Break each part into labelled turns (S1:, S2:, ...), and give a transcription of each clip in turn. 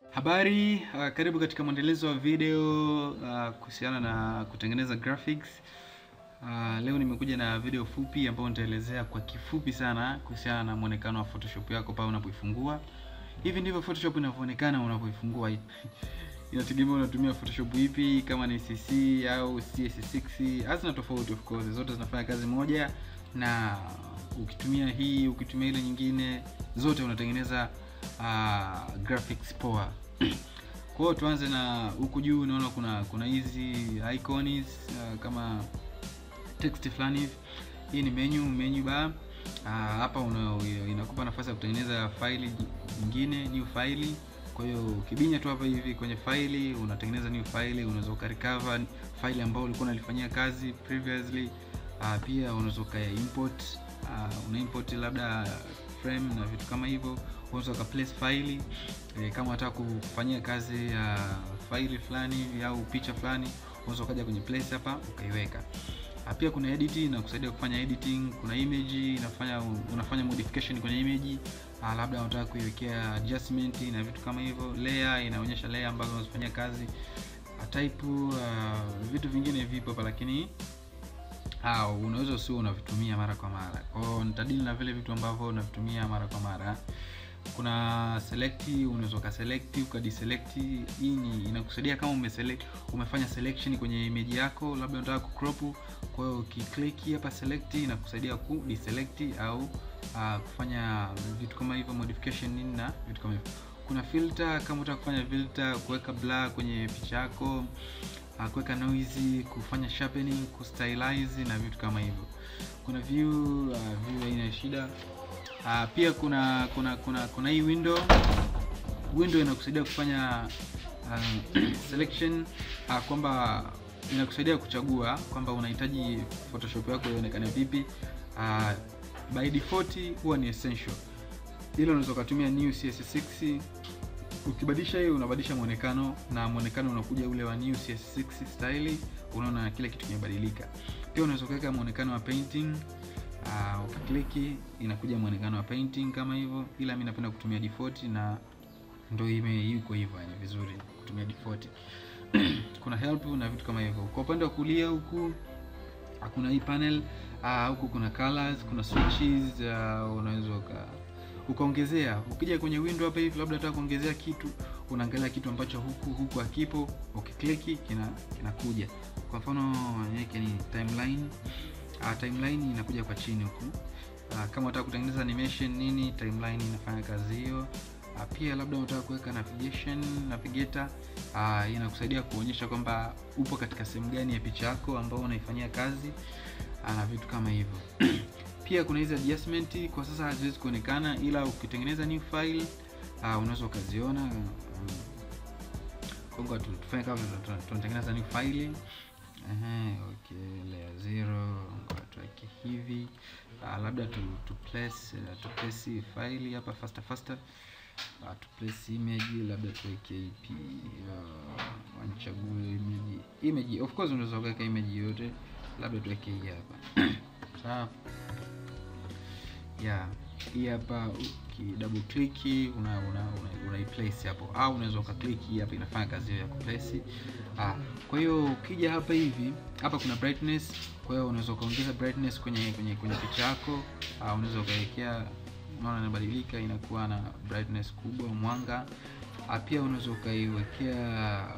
S1: Habari, uh, karibu katika mwendelezo wa video uh, kuhusiana na kutengeneza graphics. Uh, leo nimekuja na video fupi ambayo nitaelezea kwa kifupi sana kuhusiana na muonekano wa Photoshop yako pale unapoifungua. Hivi ndivyo Photoshop inavyoonekana unapoifungua. Inategemea unatumia Photoshop ipi, kama ni CC au CS6. Hazina tofauti of course, zote zinafanya kazi moja, na ukitumia hii ukitumia ile nyingine, zote unatengeneza uh, graphics poa. Kwa hiyo tuanze na huku juu, unaona kuna kuna hizi icons uh, kama text fulani hivi. Hii ni menu menu bar. Uh, hapa una, inakupa nafasi ya kutengeneza faili nyingine, new faili. Kwa hiyo ukibinya tu hapa hivi kwenye faili unatengeneza new faili, unaweza ukarecover faili ambayo ulikuwa unalifanyia kazi previously. Uh, pia unaweza uka import uh, una import labda frame na vitu kama hivyo unaweza uka place faili e, kama unataka kufanyia kazi ya uh, faili fulani hivi au picha fulani unaweza ukaja kwenye place hapa ukaiweka. Pia kuna edit inakusaidia kufanya editing. Kuna image inafanya unafanya modification kwenye image, labda unataka kuiwekea adjustment na vitu kama hivyo. Layer inaonyesha layer ambazo unazifanyia kazi. Type uh, vitu vingine vipo hapa lakini ah, unaweza usio unavitumia mara kwa mara. Kwa hiyo nitadili na vile vitu ambavyo unavitumia mara kwa mara. Kuna select, unaweza ka select ukadeselect. Hii ni inakusaidia kama umeselect, umefanya selection kwenye image yako, labda unataka ku crop. Kwa hiyo ukiklik hapa select, inakusaidia ku deselect au uh, kufanya vitu kama hivyo modification nini na vitu kama hivyo. Kuna filter, kama unataka kufanya filter, kuweka blur kwenye picha yako, uh, kuweka noise, kufanya sharpening, kustylize na vitu kama hivyo. Kuna view, uh, view haina shida. Uh, pia kuna kuna kuna kuna hii window window inakusaidia kufanya uh, selection uh, kwamba inakusaidia kuchagua kwamba unahitaji Photoshop yako ionekane vipi. Uh, by default huwa ni essential, hilo unaweza kutumia new CS6. Ukibadilisha hiyo unabadilisha muonekano na muonekano unakuja ule wa new CS6 style, unaona kile kitu kimebadilika. Pia unaweza kuweka muonekano wa painting Uh, ukikliki inakuja muonekano wa painting kama hivyo, ila mimi napenda kutumia default na ndio ime yuko hivyo, yani vizuri kutumia default. Kuna help na vitu kama hivyo. Kwa upande wa kulia huku kuna hii panel uh, huku kuna colors, kuna switches uh, unaweza uka ukaongezea. Ukija kwenye window hapa hivi, labda unataka kuongezea kitu, unaangalia kitu ambacho huku huku hakipo, ukikliki kina kinakuja. Kwa mfano yake ni timeline Uh, timeline inakuja kwa chini huku. Uh, kama unataka kutengeneza animation nini, timeline inafanya kazi hiyo. Uh, pia labda unataka kuweka navigation navigator, uh, inakusaidia kuonyesha kwamba upo katika sehemu gani ya picha yako ambayo unaifanyia kazi uh, na vitu kama hivyo. Pia kuna hizi adjustment, kwa sasa haziwezi kuonekana, ila ukitengeneza new file uh, unaweza ukaziona. Um, Kongo tufanye kama tunatengeneza new file Ehe, okay, layer zero tuweke hivi uh, labda tu, tu place uh, tu place file hapa faster faster uh, tu place image labda tuweke ipi uh, wanchague image image, of course unaweza kuweka image yote, labda tuweke hii hapa sawa. Yeah, hii hapa uki double click una una, una, una place hapo, au unaweza ukaclick hii hapa, inafanya kazi hiyo ya kuplace. Ah, kwa hiyo ukija hapa hivi hapa kuna brightness, kwa hiyo unaweza ukaongeza brightness kwenye kwenye kwenye picha yako. Ah, unaweza ukawekea, unaona inabadilika, inakuwa na brightness kubwa, mwanga. Ah, pia unaweza ukaiwekea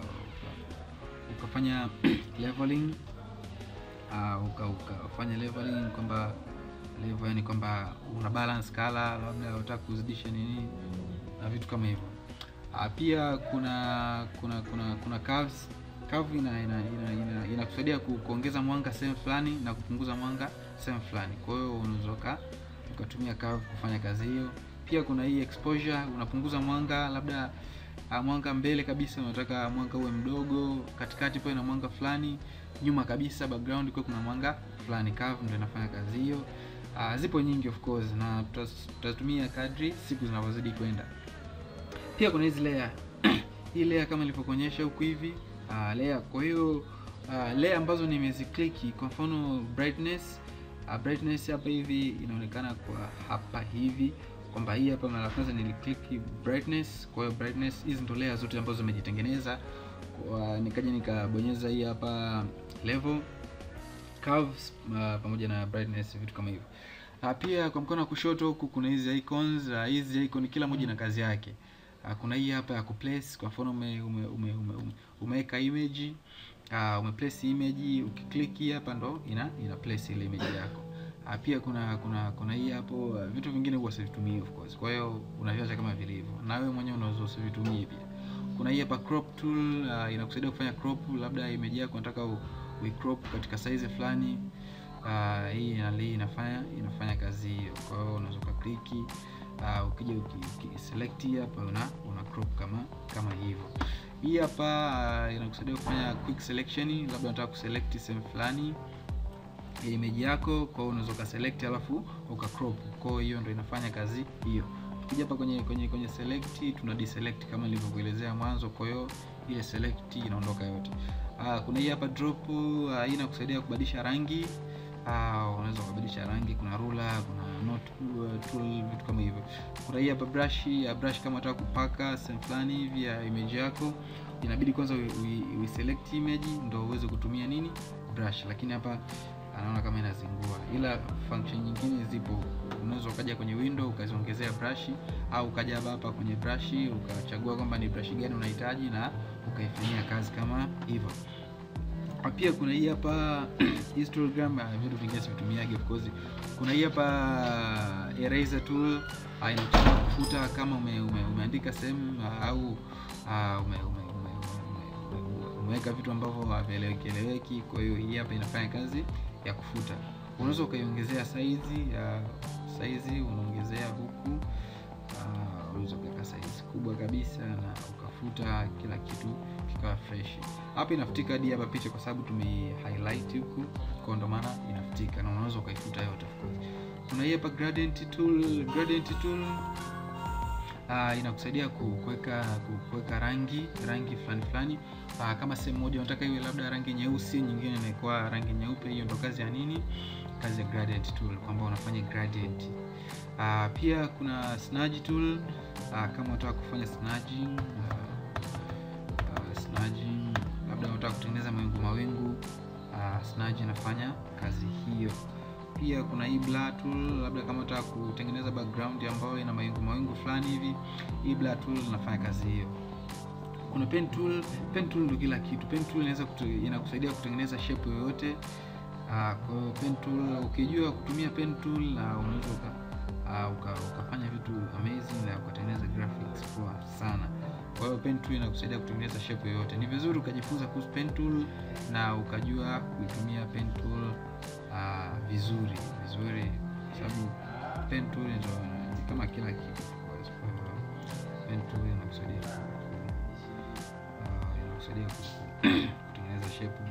S1: ukafanya leveling. Ah, uka ukafanya leveling kwamba level yani kwamba una balance color, labda unataka kuzidisha nini na vitu kama hivyo. Ah, pia kuna kuna kuna kuna curves. Curve ina ina inakusaidia ina, ina kuongeza mwanga sehemu fulani na kupunguza mwanga sehemu fulani. Kwa hiyo unaweza ukatumia curve kufanya kazi hiyo. Pia kuna hii exposure, unapunguza mwanga labda uh, mwanga mbele kabisa unataka mwanga uwe mdogo, katikati pale na mwanga fulani, nyuma kabisa background kwa kuna mwanga fulani. Curve ndio inafanya kazi hiyo. Uh, zipo nyingi of course na tutatumia kadri siku zinavyozidi kwenda. Pia kuna hizi layer hii layer kama nilivyokuonyesha huku hivi uh, layer. Kwa hiyo uh, layer ambazo nimezikliki, kwa mfano brightness uh, brightness hapa hivi inaonekana kwa hapa hivi kwamba hii hapa mara ya kwanza niliclick brightness. Kwa hiyo brightness, hizi ndo layer zote ambazo zimejitengeneza. Kwa nikaja nikabonyeza hii hapa level curves uh, pamoja na brightness, vitu kama hivyo. Uh, pia kwa mkono wa kushoto huku kuna hizi icons. Uh, hizi icon kila moja na kazi yake. Uh, kuna hii hapa ya kuplace. Kwa mfano ume, ume, ume, ume, ume, umeweka image uh, umeplace image, ukiklik hapa ndo ina ina place ile image yako. Uh, pia kuna kuna kuna hii hapo uh, vitu vingine huwa sivitumii of course. Kwa hiyo unaviacha kama vilivyo, na wewe mwenyewe unaweza usivitumie pia. Kuna hii hapa crop tool uh, inakusaidia kufanya crop, labda image yako unataka uicrop katika size fulani. Uh, hii inali inafanya inafanya kazi hiyo. Kwa hiyo unaweza ukaklik uh, ukija ukiselect hapa una una crop kama kama hivyo. Hii hapa uh, inakusaidia kufanya quick selection, labda unataka kuselect sehemu fulani ya image yako, kwa hiyo unaweza ukaselect alafu ukacrop. Kwa hiyo ndio inafanya kazi hiyo. Tukija hapa kwenye kwenye kwenye select, tuna deselect kama nilivyokuelezea mwanzo, kwa hiyo ile select inaondoka yote. Uh, kuna hii hapa drop uh, hii inakusaidia kubadilisha rangi uh, unaweza kubadilisha rangi, kuna ruler, kuna note tool, vitu kama hivyo. Kuna hii hapa brush, ya brush kama unataka kupaka sehemu fulani hivi ya image yako, inabidi kwanza u select image ndio uweze kutumia nini brush, lakini hapa anaona kama inazingua, ila function nyingine zipo. Unaweza ukaja kwenye window ukaziongezea brush, au ukaja hapa hapa kwenye brush ukachagua kwamba ni brush gani unahitaji na ukaifanyia kazi kama hivyo. Pia kuna hii hapa histogram, vitu vingine sivitumiage of course. Kuna hii hapa eraser tool, inakusaidia kufuta kama ume, ume, umeandika sehemu au uh, ume, ume, ume, ume, umeweka vitu ambavyo havieleweki eleweki. Kwa hiyo hii hapa inafanya kazi ya kufuta. Unaweza ukaiongezea size ya size, unaongezea huku uh, unaweza kuweka size kubwa kabisa na ukafuta kila kitu kikawa fresh. Hapa inafutika hadi hapa picha kwa sababu tume highlight huku, kwa ndo maana inafutika na unaweza ukaifuta yote of course. Kuna hii hapa gradient tool, gradient tool uh, inakusaidia kuweka kuweka rangi rangi fulani fulani. Uh, kama sehemu moja unataka iwe labda rangi nyeusi, nyingine inakuwa rangi nyeupe. Hiyo ndo kazi ya nini? Kazi ya gradient tool, kwamba unafanya gradient. Uh, pia kuna smudge tool uh, kama unataka kufanya smudging uh, uh, smudging labda unataka kutengeneza mawingu mawingu, uh, smudge inafanya kazi hiyo. Pia kuna hii blur tool, labda kama unataka kutengeneza background ambayo ina mawingu mawingu fulani hivi, hii blur tool inafanya kazi hiyo. Kuna pen tool, pen tool ndio kila kitu. Pen tool inaweza inakusaidia kutengeneza shape yoyote. Uh, kwa hiyo pen tool ukijua kutumia pen tool na uh, unaweza uh, uka, ukafanya vitu amazing na ukatengeneza graphics poa sana. Kwa hiyo pen tool inakusaidia kutengeneza shape yoyote. Ni vizuri ukajifunza kuhusu pen tool na ukajua kuitumia pen tool uh, vizuri vizuri, kwa sababu pen tool ndio kama kila kitu. Kwa hiyo pen tool inakusaidia uh, inakusaidia kutengeneza shape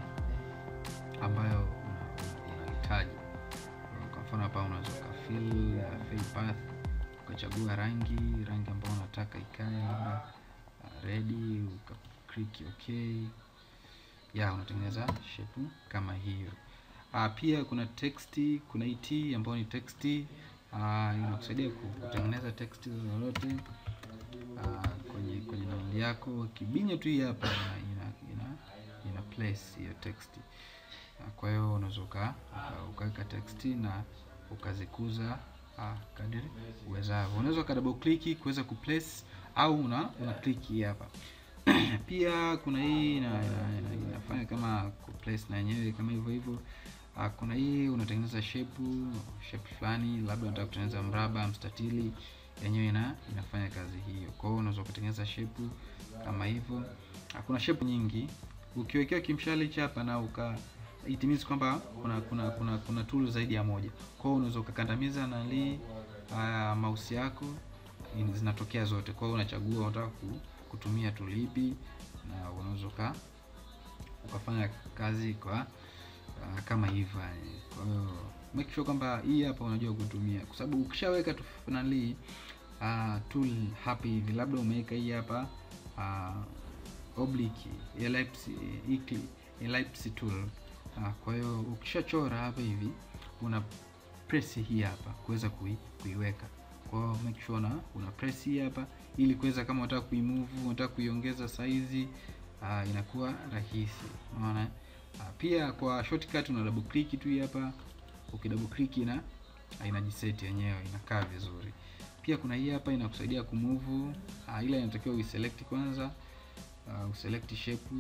S1: ambayo unahitaji. Kwa mfano hapa unaweza ukafill uh, fill path ukachagua rangi rangi ambayo unataka ikae labda uh, ready uka click okay, ya unatengeneza shape kama hiyo. Uh, pia kuna text, kuna hii t ambayo ni text uh, inakusaidia kutengeneza text lolote uh, kwenye kwenye nani yako, kibinya tu hii hapa ina ina ina place hiyo text uh, kwa hiyo unaweza ukaweka text na ukazikuza uh, kadiri uwezavyo. Unaweza ka double click kuweza kuplace au una una click hapa pia kuna hii ina, ina, ina, inafanya kama kuplace na yenyewe kama hivyo hivyo. Uh, kuna hii unatengeneza shape shape fulani, labda unataka kutengeneza mraba, mstatili, yenyewe ina inafanya kazi hiyo. Kwa hiyo unaweza kutengeneza shape kama hivyo. Uh, kuna shape nyingi ukiwekea kimshale hapa na uka it means kwamba kuna kuna kuna kuna tool zaidi ya moja. Kwa hiyo unaweza ukakandamiza na li uh, mouse yako zinatokea zote. Kwa hiyo unachagua unataka kutumia tool ipi na unaweza ukafanya kazi kwa uh, kama hivyo. Kwa hiyo make sure kwamba hii hapa unajua kutumia, kwa sababu ukishaweka tu finally uh, tool hapa hivi, labda umeweka hii hapa uh, oblique ellipse ellipse tool uh, kwa hiyo ukishachora hapa hivi una press hii hapa kuweza kui, kuiweka Kwa hiyo make sure na una press hii hapa ili kuweza kama unataka kuimove, unataka kuiongeza size uh, inakuwa rahisi. Unaona? Uh, pia kwa shortcut una double click tu hii hapa. Ukidouble click ina inajiseti yenyewe inakaa vizuri. Pia kuna hii hapa inakusaidia kumove uh, ila inatakiwa uiselect kwanza uh, uselect shape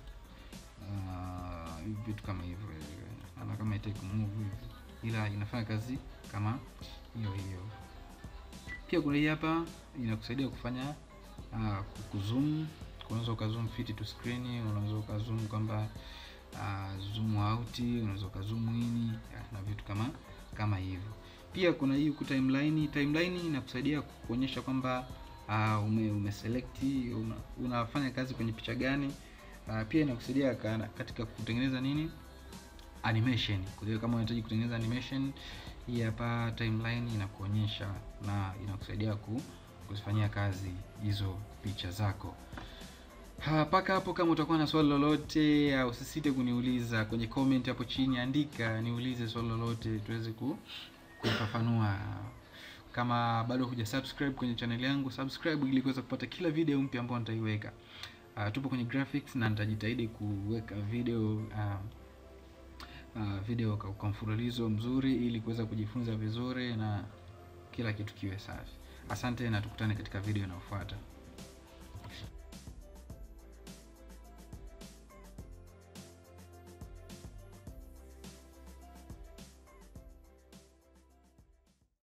S1: uh, vitu kama hivyo ana kama itaki kumove hivi ila inafanya kazi kama hiyo hiyo. Pia kuna hii hapa inakusaidia kufanya uh, kuzoom. Unaweza ukazoom fit to screen, unaweza ukazoom kwamba uh, zoom out, unaweza ukazoom in na vitu kama kama hivyo. Pia kuna hii ku timeline. Timeline inakusaidia kuonyesha kwamba uh, ume, ume select una, unafanya kazi kwenye picha gani. Uh, pia inakusaidia katika kutengeneza nini animation. Kwa hiyo kama unahitaji kutengeneza animation, hii hapa timeline inakuonyesha na inakusaidia ku, kuzifanyia kazi hizo picha zako. Mpaka hapo, kama utakuwa na swali lolote, usisite kuniuliza kwenye comment hapo chini, andika niulize swali lolote tuweze ku kufafanua. Kama bado huja subscribe kwenye channel yangu, subscribe ili kuweza kupata kila video mpya ambayo nitaiweka. Uh, tupo kwenye graphics na nitajitahidi kuweka video uh, uh, video kwa mfululizo mzuri ili kuweza kujifunza vizuri na kila kitu kiwe safi. Asante na tukutane katika video inayofuata.